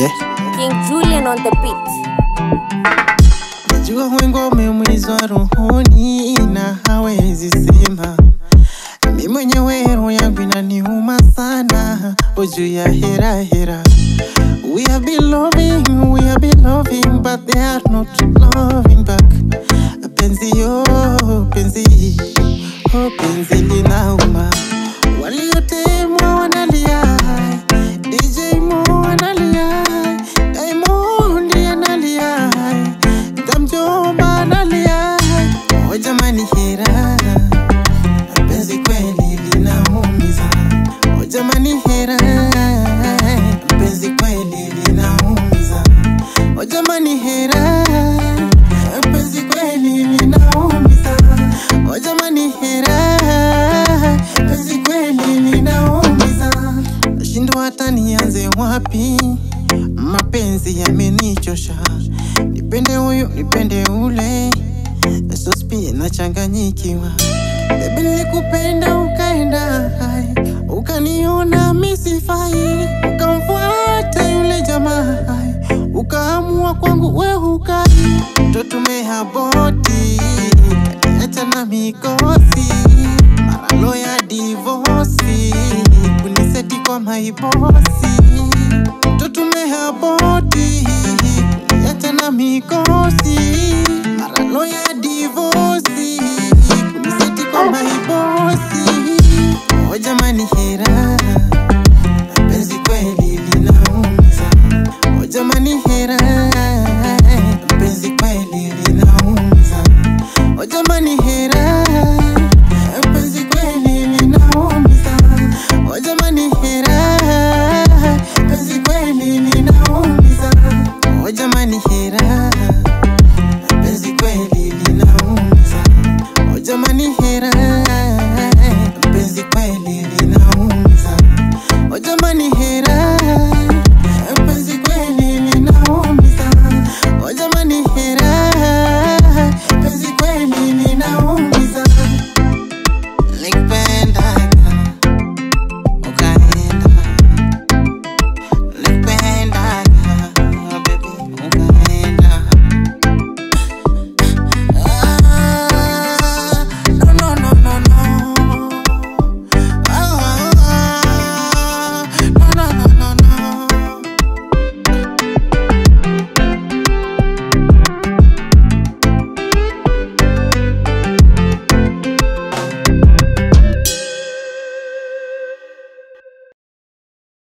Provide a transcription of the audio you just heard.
Yeah. King Julian on the beat. Najua wengi wameumizwa rohoni na hawezi sema. Mi mwenyewe roho yangu inaniuma sana o juu ya hera hera. We have been loving, we have been loving, but they are not loving back. Penzi yo, penzi, oh penzi linauma. Waliotemwa wanalia, DJ Mo analia, Diamond analia, Damjomba analia. Oh jamani hera, penzi kweli linaumiza. Oh jamani hera, penzi kweli linaumiza. Oh jamani hera, penzi kweli linaumiza. Oh jamani hera, penzi kweli linaumiza. Nashindwa hata nianze wapi, mapenzi yamenichosha. Nipende huyu, nipende ule, sospi nachanganyikiwa. Baby nilikupenda ukaenda, hai, ukaniona misifai, ukamfuata yule jamaa, hai, ukaamua kwangu we hukai, totumeha boti kaniacha na mikosi, mara loya divosi, kuniseti kwa maibosi, totumeha boti kaniacha na mikosi, mara loya divosi, kuniseti kwa maibosi. O jamani hera, penzi kweli linaumiza. O jamani hera, penzi kweli linaumiza. O jamani hera, penzi kweli linaumiza. O jamani hera, penzi kweli linaumiza. O jamani hera, penzi kweli linaumiza. O jamani hera,